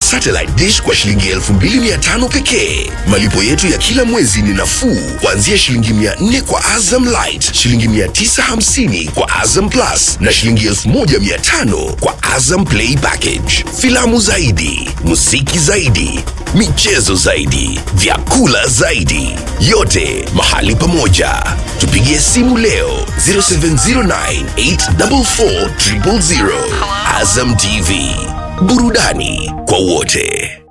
satellite dish kwa shilingi 2500 pekee. Malipo yetu ya kila mwezi ni nafuu kuanzia shilingi 400 kwa Azam Light, shilingi 950 kwa Azam Plus na shilingi 1500 kwa Azam Play Package. Filamu zaidi, muziki zaidi, michezo zaidi, vyakula zaidi, yote mahali pamoja. Tupigie simu leo 0709 844 000. Azam TV, burudani kwa wote.